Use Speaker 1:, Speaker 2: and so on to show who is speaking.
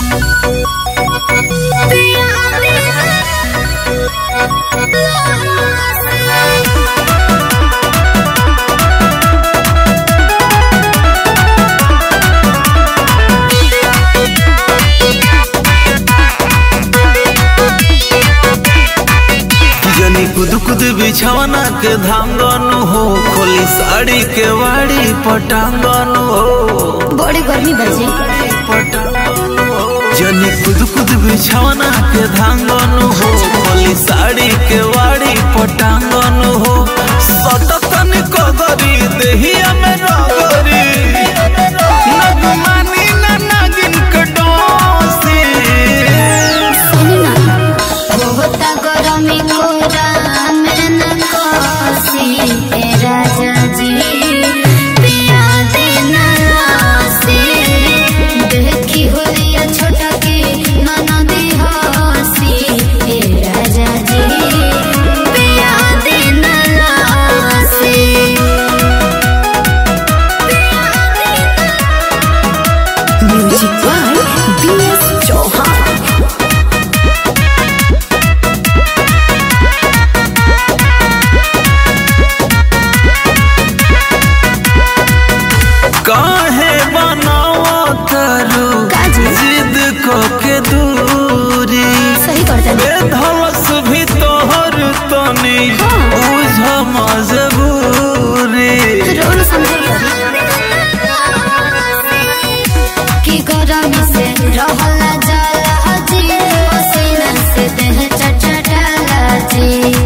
Speaker 1: जनी कुद कुद बिछावना के धांगन हो खोली साड़ी के वाड़ी पटांगन हो
Speaker 2: बड़ी गर्मी बजे
Speaker 1: पटांगन हो जनी कुद कुद बिछावना के धांगन हो खोली साड़ी के वाड़ी पटांगन हो सटकन कगरी देहिया में रगरी नगमानी ना नागिन के डोसी
Speaker 2: सुनी ना होता गरमी कोरा में न कोसी ए राजा जी पिया देना से देखी होलिया छोटा के ननदी हसी ए राजा जी पिया देना से म्यूजिक बाय बीएस चौहान
Speaker 1: काहे बनावा करू
Speaker 2: काजी?
Speaker 1: जिद को के दूरी
Speaker 2: सही करता
Speaker 1: बे धवस भी तोहर तनी
Speaker 2: हाँ।
Speaker 1: बुझ मजबूरी
Speaker 2: रोल समझे कि गरमी से रहला जाला जी पसीना से देह चटचटाला जी